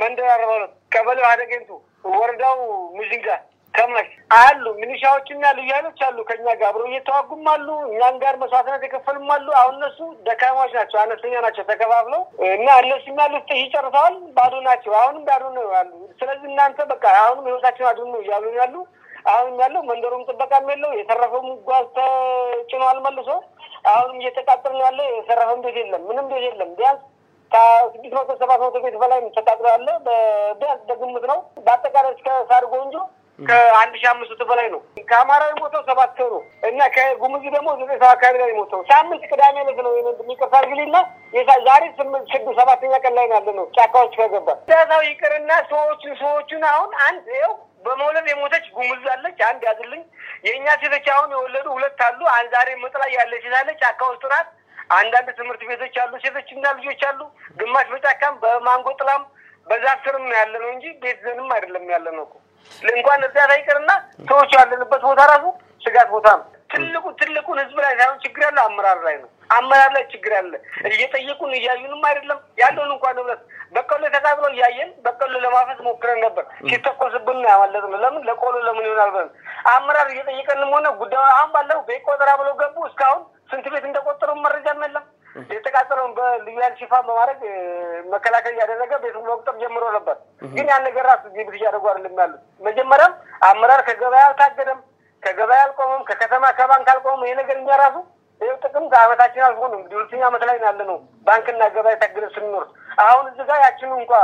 መንደር አርባ ሁለት ቀበሌው አደገኝቱ ወረዳው ሙዚንጋ ከማሽ አሉ ሚኒሻዎችና ልዩ ኃይሎች አሉ። ከኛ ጋር አብረው እየተዋጉም አሉ። እኛም ጋር መስዋዕትነት የከፈልም አሉ። አሁን እነሱ ደካማዎች ናቸው፣ አነስተኛ ናቸው ተከፋፍለው እና እነሱም ያሉት ጥይ ጨርሰዋል። ባዶ ናቸው። አሁንም ባዶ ነው ያሉ። ስለዚህ እናንተ በቃ አሁንም ህይወታችን አድኑ ነው እያሉ ያሉ። አሁንም ያለው መንደሩም ጥበቃም የለው የተረፈው ጓዝ ተጭኗል መልሶ። አሁንም እየተቃጠል ነው ያለ። የተረፈም ቤት የለም፣ ምንም ቤት የለም። ቢያንስ ከስድስት መቶ ሰባት መቶ ቤት በላይ ተቃጥሎ ያለ ቢያንስ በግምት ነው። በአጠቃላይ እስከ ሳርጎ እንጂ ከአንድ ሺህ አምስት መቶ በላይ ነው። ከአማራ የሞተው ሰባት ሰው ነው እና ከጉሙዝ ደግሞ ዘጠኝ ሰው አካባቢ ላይ የሞተው ሳምንት ቅዳሜ ዕለት ነው። የሚቀርታ ግሊና ዛሬ ስምንት ስድስት ሰባተኛ ቀን ላይ ያለ ነው። ጫካዎች ከገባ ዛዛው ይቅርና ሰዎቹን ሰዎቹን አሁን አንድ ው በመውለድ የሞተች ጉሙዝ አለች። አንድ ያዝልኝ። የእኛ ሴቶች አሁን የወለዱ ሁለት አሉ። አንድ ዛሬ ምጥ ላይ ያለች ሴት አለች። ጫካ ውስጥ ናት። አንዳንድ ትምህርት ቤቶች አሉ። ሴቶችና ልጆች አሉ። ግማሽ በጫካም በማንጎ ጥላም በዛፍ ስርም ነው ያለ ነው እንጂ ቤት ዘንም አይደለም ያለ ነው እኮ እንኳን እርዳታ ይቅርና ሰዎቹ ያለንበት ቦታ ራሱ ስጋት ቦታ ነው። ትልቁ ትልቁን ህዝብ ላይ ሳይሆን ችግር ያለው አመራር ላይ ነው። አመራር ላይ ችግር አለ። እየጠየቁን እያዩንም አይደለም ያለውን እንኳን ንብረት በቀሎ ተቃጥሎ እያየን በቀሎ ለማፈስ ሞክረን ነበር። ሲተኮስብን ያማለት ነው። ለምን ለቆሎ ለምን ይሆናል ብለን አመራር እየጠየቀንም ሆነ ጉዳዩ አሁን ባለው ቤት ቆጠራ ብለው ገቡ። እስካሁን ስንት ቤት እንደቆጠሩ መረጃም የለም። የተቃጠለውን በልዩ ኃይል ሽፋን በማድረግ መከላከል እያደረገ ቤቱን መቁጠር ጀምሮ ነበር። ግን ያን ነገር ራሱ ጊብት እያደረጉ አይደለም ያሉት። መጀመሪያም አመራር ከገበያ አልታገደም፣ ከገበያ አልቆመም፣ ከከተማ ከባንክ አልቆመም። ይሄ ነገር እኛ ራሱ ይኸው ጥቅም ከአመታችን አልፎ ነው እንግዲህ ሁለተኛ አመት ላይ ያለ ነው። ባንክና ገበያ ታግደ ስንኖር አሁን እዚህ ጋር ያችኑ እንኳ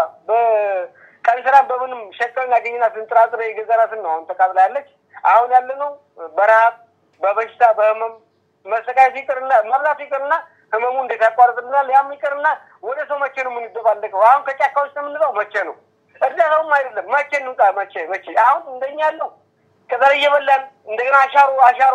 በቀን ስራ በምንም ሸቀል ያገኘናትን ጥራጥሬ የገዛናትን ነው አሁን ተቃጥላ ያለች። አሁን ያለ ነው በረሀብ በበሽታ በህመም መሰቃየት ይቅርና መብላት ይቅርና ህመሙ እንዴት ያቋርጥልናል? ያም ይቅርና ወደ ሰው መቼ ነው የምንደባለቀው? አሁን ከጫካ ውስጥ የምንለው መቼ ነው? እርዳታውም አይደለም መቼ እንውጣ? መቼ መቼ አሁን እንደኛ ያለው ቅጠል እየበላን እንደገና አሻሮ አሻሮ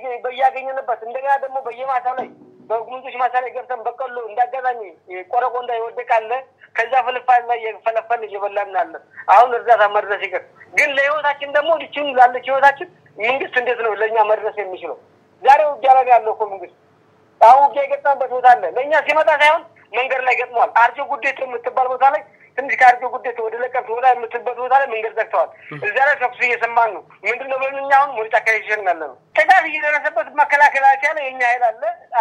በያገኘንበት እንደገና ደግሞ በየማሳ ላይ በጉምዞች ማሳ ላይ ገብተን በቀሎ እንዳጋጣሚ ቆረቆንዳ ይወደቃለ ከዛ ፍልፋል ላይ የፈለፈል እየበላን ያለን አሁን እርዳታ መድረስ ይቅር። ግን ለህይወታችን ደግሞ ልችን ላለች ህይወታችን መንግስት እንዴት ነው ለእኛ መድረስ የሚችለው? ዛሬ ውጊያ ላይ ያለው እኮ መንግስት አሁን ውጊያ የገጠመበት ቦታ አለ። ለእኛ ሲመጣ ሳይሆን መንገድ ላይ ገጥመዋል። አርጆ ጉዴት የምትባል ቦታ ላይ ትንሽ ከአርጆ ጉዴት ወደ ለቀምት ወዳ የምትልበት ቦታ ላይ መንገድ ዘግተዋል። እዚያ ላይ ተኩስ እየሰማን ነው። ምንድን ነው ብለን እኛ አሁን ወደ ጫካ እየሸሸን ያለ ነው። ጥቃት እየደረሰበት መከላከል ያልቻለ የኛ ኃይል አለ።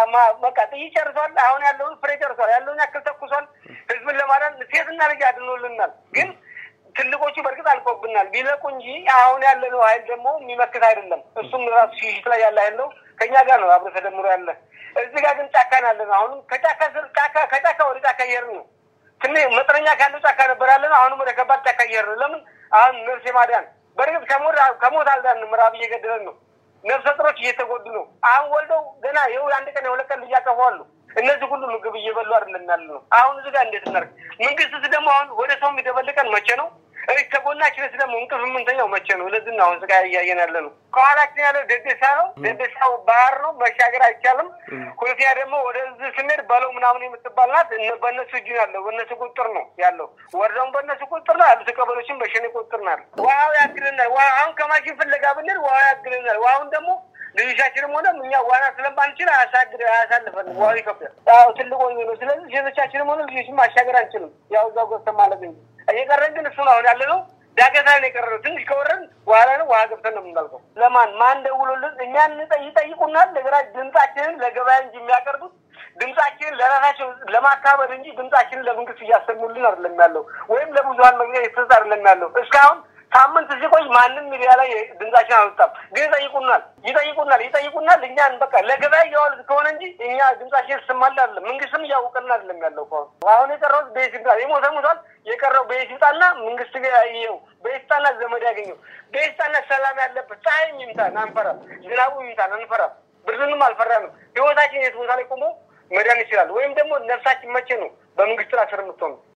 በቃ ጥይት ጨርሷል። አሁን ያለውን ፍሬ ጨርሷል። ያለውን ያክል ተኩሷል። ህዝብን ለማዳን ሴትና ልጅ አድኖልናል። ግን ትልቆቹ በእርግጥ አልቆብናል ቢለቁ እንጂ አሁን ያለነው ኃይል ደግሞ የሚመክት አይደለም። እሱም ራሱ ሽሽት ላይ ያለ ኃይል ነው። ከእኛ ጋር ነው አብሮ ተደምሮ ያለ እዚህ ጋር ግን ጫካ ነው ያለነው። አሁንም ከጫካ ስር ጫካ ከጫካ ወደ ጫካ እየሄድን ነው። ትንሽ መጠነኛ ካለው ጫካ ነበር ያለነው። አሁንም ወደ ከባድ ጫካ እየሄድን ነው። ለምን አሁን ነፍስ የማዳን በእርግጥ ከሞት ከሞት አልዳንም። ምዕራብ እየገደለን ነው። ነፍሰ ጥሮች እየተጎዱ ነው። አሁን ወልደው ገና ይኸው አንድ ቀን የሁለት ቀን ልጅ ያጠፋሉ። እነዚህ ሁሉ ምግብ እየበሉ አይደለም ያለ ነው። አሁን እዚህ ጋር እንዴት እናድርግ? መንግስትስ ደግሞ አሁን ወደ ሰው የሚደበልቀን መቼ ነው? እህ ከጎናችንስ ደግሞ እንቅልፍ የምንተኛው መቼ ነው? ለዚህ ነው አሁን ስቃይ እያየን ያለ ነው። ከኋላችን ያለው ደደሳ ነው። ደደሳው ባህር ነው፣ መሻገር አይቻልም። ሁለተኛ ደግሞ ወደዚህ ስንሄድ በለው ምናምን የምትባል ናት። በእነሱ እጅ ያለው በእነሱ ቁጥር ነው ያለው። ወረዳውን በእነሱ ቁጥር ነው ያሉት። ቀበሎችን በሸኔ ቁጥር ነው ያለው። ውሃው ያግልናል። አሁን ከማሽን ፍለጋ ብንል ውሃው ያግልናል። ውሃውን ደግሞ ልጆቻችንም ሆነ እኛ ዋና ስለማንችል አያሳግድ አያሳልፈን ውሃው ይከብዳል። ያው ትልቅ ወንዝ ነው። ስለዚህ ሴቶቻችንም ሆነ ልጆችን ማሻገር አንችልም። ያው እዛው ገብተን ማለት እንጂ እየቀረን ግን እሱ ነው አሁን ያለ ነው። ዳገታ ነው የቀረነው። ትንሽ ከወረን በኋላ ነው ውሃ ገብተን ነው የምናልቀው። ለማን ማን ደውሎልን እኛን ይጠይቁናል። ለግራ ድምጻችንን ለገበያ እንጂ የሚያቀርቡት ድምጻችንን ለራሳቸው ለማካበድ እንጂ ድምጻችንን ለመንግስት እያሰሙልን አይደለም ያለው፣ ወይም ለብዙሀን መግቢያ የተሰጠ አይደለም ያለው እስካሁን ሳምንት ሲቆይ ማንም ሚዲያ ላይ ድምጻችን አልወጣም። ግን ይጠይቁናል ይጠይቁናል ይጠይቁናል። እኛን በቃ ለገበያ እያዋሉት ከሆነ እንጂ እኛ ድምጻችን ስማል አይደለም። መንግስትም እያወቀልን አይደለም ያለው ከሆነ አሁን የቀረው ቤት ይምጣ የሞተ ሞቷል። የቀረው ቤት ይምጣና መንግስት ይኸው ቤት ይምጣና ዘመድ ያገኘው ቤት ይምጣና ሰላም ያለበት ፀሐይ ይምጣን አንፈራም፣ ዝናቡ ይምጣን አንፈራም፣ ብርድንም አልፈራንም። ህይወታችን የት ቦታ ላይ ቆሞ መዳን ይችላል። ወይም ደግሞ ነፍሳችን መቼ ነው በመንግስት ስራ ስር የምትሆኑ